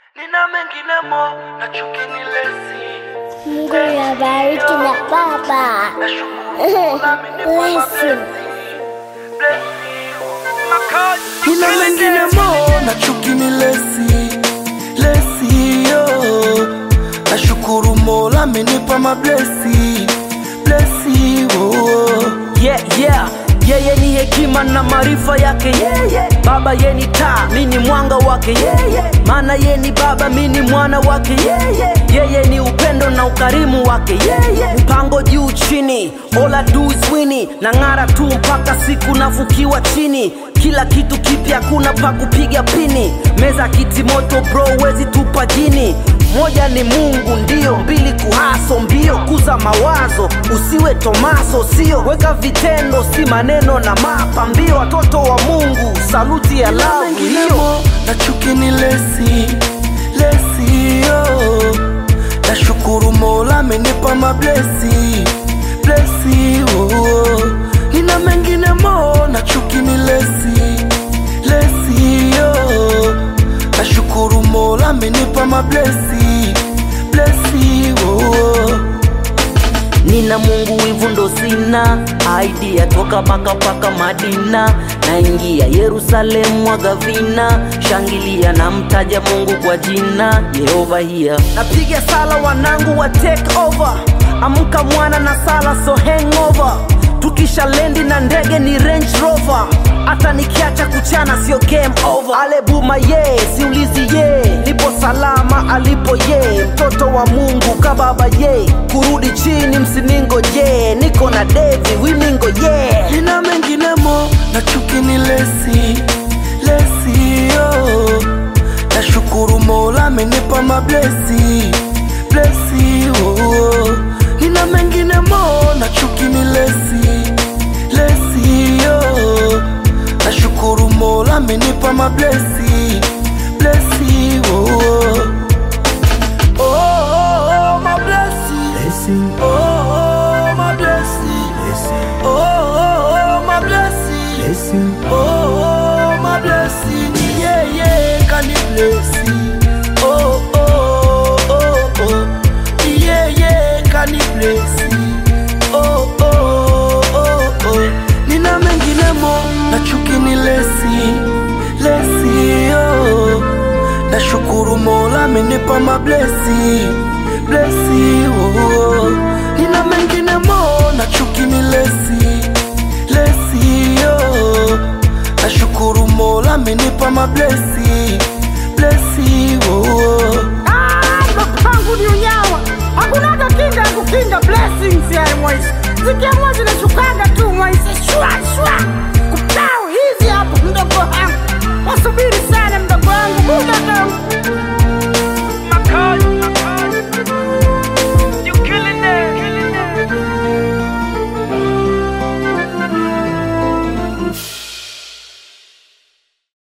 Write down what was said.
nina mengine mo na chuki ni lesi Mungu nabariki na baba. nashukuru nami nipo Blessing. nina mengine mo na chuki ni lesi lesi yo nashukuru mola amenipa mablesi blesi oh. yeah, yeah. yeye ni hekima na maarifa yake yeye yeah, baba ye ni taa mi ni mwanga wake yeye yeah, maana ye ni baba mi ni mwana wake yeye yeah, yeye ni upendo na ukarimu wake yeye mpango juu chini ola duiswini na ng'ara tu mpaka siku nafukiwa chini kila kitu kipya kuna pa kupiga pini meza kiti moto bro wezi tupa jini moja ni mungu ndio mbili kuhaso mbio kuza mawazo usiwe tomaso sio weka vitendo si maneno na mapambio watoto wa mungu saluti ya lavu hiyo menginemo na chuki ni lesi lesi yo nashukuru mola amenipa mablesi blesi oh. nina menginemo na chuki ni lesi lesi yo nashukuru mola amenipa mablesi blesi oh. nina mungu wivu ndo sina aidia toka paka paka madina naingia yerusalemu mwaga vina shangilia na mtaja mungu kwa jina yehova hiya napiga sala wanangu wa take over amka mwana na sala so hangover tukisha lendi na ndege ni range rover hata nikiacha kuchana sio game over alebuma ye siulizi ye nipo salama alipo ye mtoto wa mungu kababa ye kurudi chini msiningo je niko na devi wimingo ye nina menginemo na chuki ni lesi lesi yo nashukuru mola amenipa mablesi blesi oh. nina menginemo na chuki ni lesi lesi yo nashukuru mola amenipa mablesi blesi oh. Oh, oh, oh, my blessing. Oh, oh, my blessing. Oh, oh, oh, my blessing. Oh, oh, my blessing. Yeah, yeah, can you bless it? Oh, oh, oh, oh. Yeah, yeah, can you bless it? Oh, oh, oh, oh. Nina menginemo na chuki ni lesi, lesi, oh. Nashukuru mola amenipa mablesi blesi oh. Nina mengine mo na chuki ni lesi lesi oh. Nashukuru mola amenipa mablesi